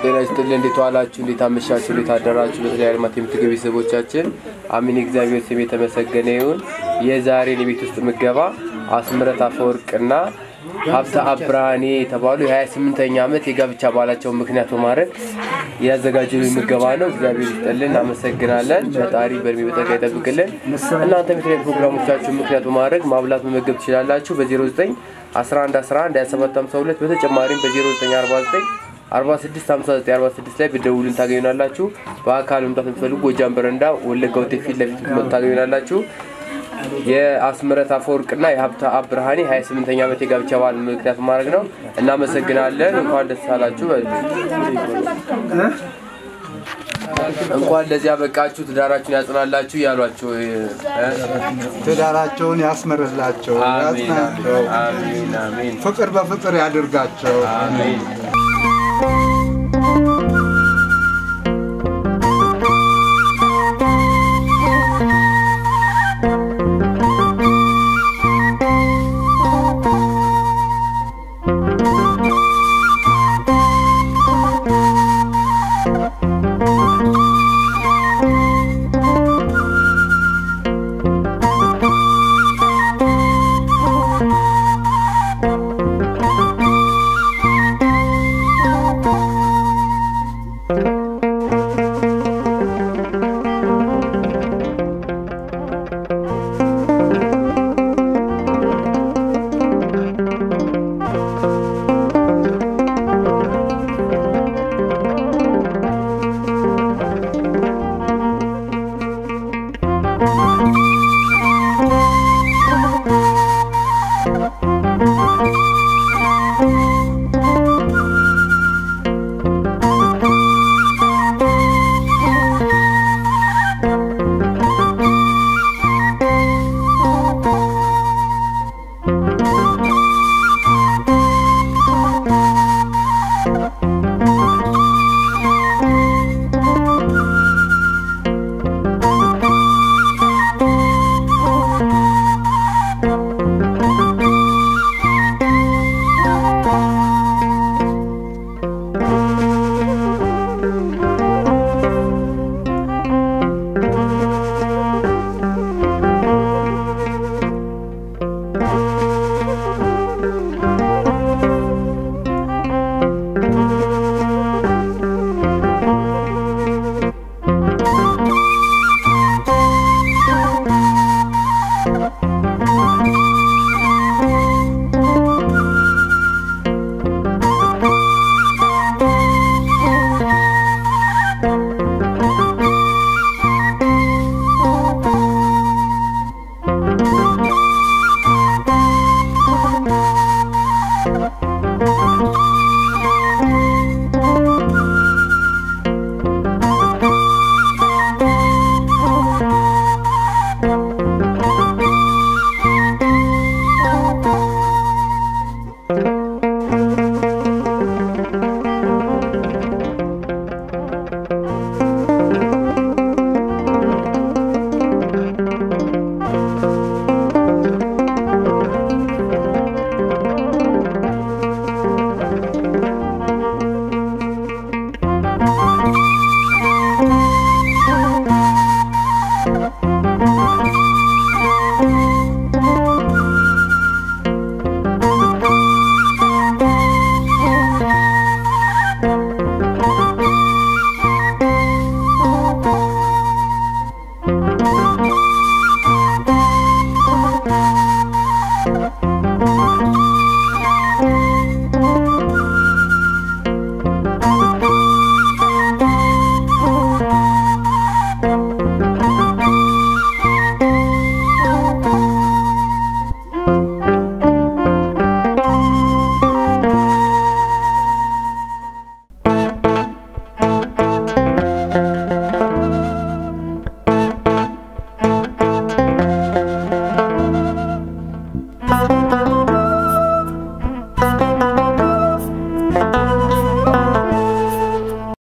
ጤና ይስጥልን። እንዴት ዋላችሁ? እንዴት አመሻችሁ? እንዴት አደራችሁ? በተለያዩ ዓለማት የምትገኙ ቤተሰቦቻችን አሚን። እግዚአብሔር ስም የተመሰገነ ይሁን። የዛሬን የቤት ውስጥ ምገባ አስምረት አፈወርቅና ሀብተ አብርሃኔ የተባሉ የ28ኛ ዓመት የጋብቻ በዓላቸውን ምክንያት በማድረግ ያዘጋጁልን ምገባ ነው። እግዚአብሔር ይስጥልን፣ እናመሰግናለን። ፈጣሪ በእድሜ በጠጋ ይጠብቅልን። እናንተም የተለያዩ ፕሮግራሞቻችሁን ምክንያት በማድረግ ማብላት መመገብ ትችላላችሁ በ09 11 11 27 52 በተጨማሪም በ0949 46 59 46 ላይ ብደውልን ታገኙናላችሁ። በአካል መምጣት የምትፈልጉ ጎጃም በረንዳ ወለጋ ሆቴል ፊት ለፊት መጡ ታገኙናላችሁ። የአስምረት አፈወርቅና የሀብተ አብርሃኔ 28ኛ ዓመት የጋብቻ በዓል ምክንያት ማድረግ ነው። እናመሰግናለን። እንኳን ደስ አላችሁ። እንኳን ለዚህ ያበቃችሁ፣ ትዳራችሁን ያጽናላችሁ ያሏቸው ትዳራቸውን ያስመርላቸው፣ አሜን ያጽናቸው፣ አሜን አሜን ፍቅር በፍቅር ያድርጋቸው። አሜን